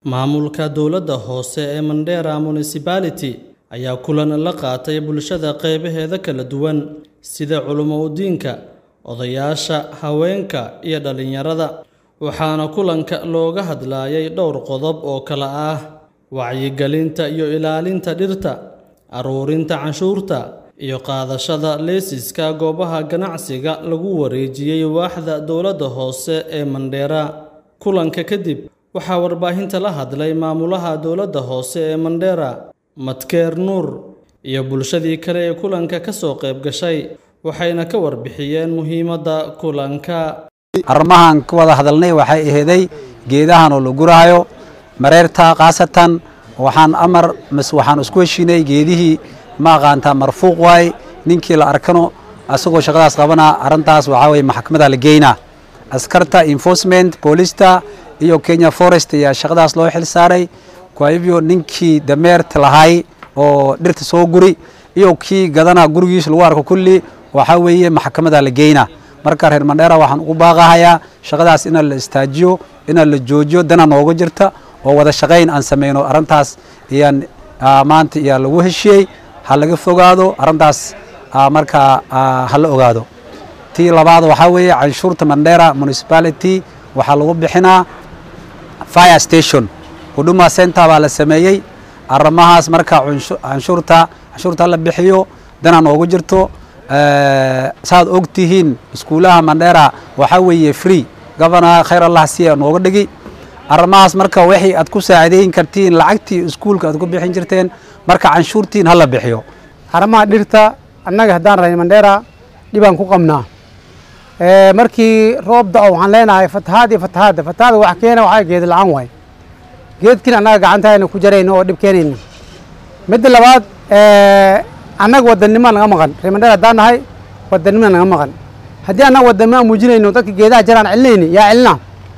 Maamulka dowladda hoose ee Mandera Municipality ayaa kulan la qaatay bulshada qeybaheeda kala duwan sida culimo-diinka, odayaasha, haweenka, iyo dhalinyarada, waxaana kulanka looga hadlayay dhowr qodob oo kala ah wacyigelinta iyo ilaalinta dhirta, ururinta canshuurta, iyo qaadashada laysanka goobaha ganacsiga lagu wareejiyay waaxda dowladda hoose ee Mandera. Kulanka kadib, waxaa warbaahinta la hadlay maamulaha dowladda hoose ee Mandera, Matkeer Nuur, iyo bulshadii kale ee kulanka ka soo qayb gashay, waxayna ka warbixiyeen muhiimadda kulanka. arrimahan ka wada hadalnay waxay aheeday geedahan oo la guraayo mareerta khaasatan waxaan amar mas waxaan isku heshiinay geedihii ma aqaantaa marfuuq waay ninkii la arkano asagoo shaqadaas qabanaa arrintaas waxaa weye maxkamada la geynaa askarta enforcement boolista iyo kenya forest ayaa shaqadaas loo xil saaray kwa hivyo ninkii dameerta lahay oo dhirta soo guri iyo kii gadana gurigiisa lagu arko kulli waxaa weeye maxkamada la geynaa marka reer mandheera waxaan ugu baaqahayaa shaqadaas inaan la istaajiyo inaan la joojiyo dana nooga jirta oo wada shaqayn aan sameyno arrintaas ayaan maanta ayaa lagu heshiyey ha laga fogaado arrintaas markaa ha la ogaado tii labaad waxaa weeye canshuurta mandheera municipality waxaa lagu bixinaa fire station huduma center baa la sameeyey arrimahaas marka canshuurta canshuurta la bixiyo dana noogu jirto saad og tihiin iskuulaha mandheera waxaa weeye free governor khayr allah siya nooga dhigi arrimahaas marka wixii aad ku saacideyn kartiin lacagtii iskuulka aad ku bixin jirteen marka canshuurtiin hala bixiyo arrimaha dhirta annaga haddaan rahay mandheera dhibaan ku qabnaa markii roob da-o waxaan leenahay fatahaad iyo fatahaadda fatahaada wax keena waxaa geed la-aan waay geedkiin annaga gacantahayna ku jarayno oo dhib keenayna midda labaad annaga wadannimo naga maqan reer mandheera haddaan nahay wadannimo naga maqan haddii annaga wadannimo aan muujinayno dadka geedaha jaraan celinayni yaa celina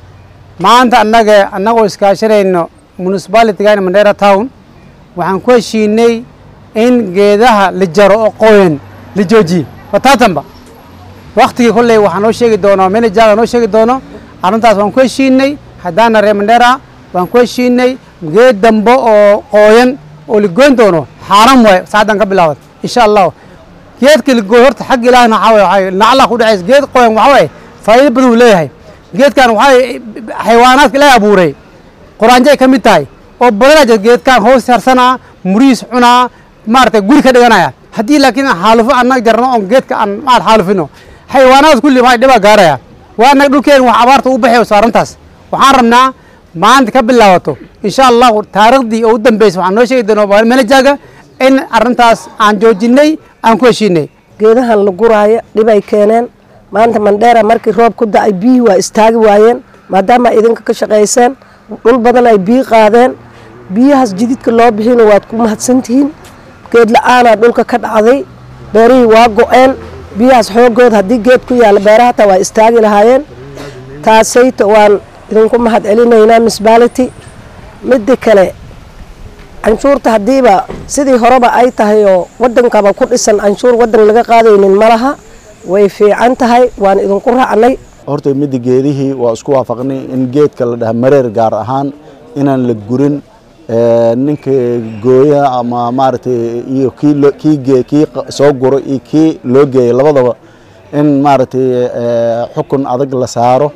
maanta annaga annagoo iskaashanayno municipalitygan mandheera town waxaan ku heshiinay in geedaha la jaro oo qoyan la joojiye wataatanba waktigii kolley waxaa noo sheegi doono manajaga noo sheegi doono arrintaas waan ku heshiinay haddaana reer mandheera waan ku heshiinay geed dambe oo qooyan oo ligoyn doono xaaran waay saacaddan ka bilaawad insha allah geedka ligooy horta xagga ilaahna waxaa waay nacla ku dhacays geed qoyan waxaa waay faa'iido badan uu leeyahay geedkan waxaa xayawaanaadka ilaahay abuuray quraanjay ka mid tahay oo badanaa jir geedkan hoos harsanaa murihiis cunaa maaragtay guri ka dhiganaya haddii laakiin xaalufo annaga jarno oon geedka aan maad xaalufino xayawaanaad kulli maxay dhibaa gaaraya waa annaga dhulkeen wax abaarta u baxayso arrintaas waxaan rabnaa maanta ka bilaabato insha allahu taariikhdii oo u dambeysay waxaan noo sheegi doonaa manajaga in arrintaas aan joojinay aan ku heshiinay geedahan la guraayo dhibay keeneen maanta mandheera markii roob ku da-ay biyihii waa istaagi waayeen maadaama ay idinka ka shaqayseen dhul badan ay biyi qaadeen biyahaas jididka loo bixina waad ku mahadsantihiin geed la-aanaa dhulka ka dhacday beerihii waa go-een biyahaas xoogood haddii geed ku yaalla beeraha hataa waa istaagi lahaayeen taasayta waan idinku mahad celinaynaa municipality midda kale canshuurta haddiiba sidii horeba ay tahay oo wadankaba ku dhisan canshuur wadan laga qaadaynin ma laha way fiican tahay waan idinku raacnay horta midda geedihii waa isku waafaqnay in geedka la dhaha mareer gaar ahaan inaan la gurin ninka gooya ama maaragtay iyo kii kii gee kii soo guro iyo kii loo geeyay labadaba in maaragtay xukun adag la saaro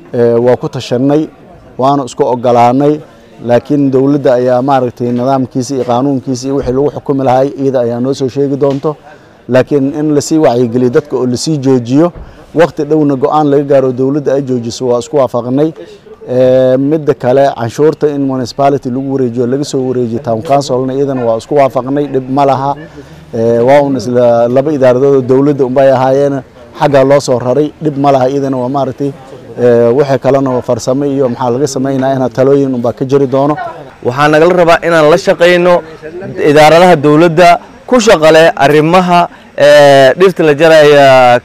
waa ku tashanay waana isku ogolaanay laakiin dowladda ayaa maaragtay nidaamkiisa iyo qaanuunkiisa iyo wixii lagu xukumi lahay iyada ayaa noo soo sheegi doonto laakiin in lasii wacyigeliyo dadka oo lasii joojiyo wakti dhowna go-aan laga gaaro dowladda ay joojiso waa isku waafaqnay midda kale canshuurta in municipality lagu wareejiyo laga soo wareejiyo town councilna iyadana waa isku waafaqnay dhib ma laha waa un isla laba idaaradood oo dowladda unbay ahaayeen xaggaa loo soo raray dhib ma laha iyadana waa maaragtay wixii kalena farsamo iyo maxaa laga samaynaa inaa talooyin unbaa ka jiri doono waxaa nagala rabaa inaan la shaqayno idaaradaha dowladda ku shaqale arrimaha dhirta la jaraya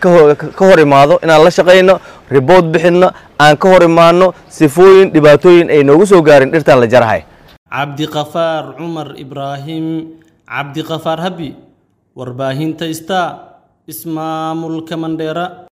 ka hor imaado inaan la shaqayno ribood bixinno aan ka hor imaano sifooyin dhibaatooyin ay noogu soo gaarin dhirtan la jarahay cabdiqafaar cumar ibraahim cabdiqafaar habi warbaahinta star ismaamulka mandheera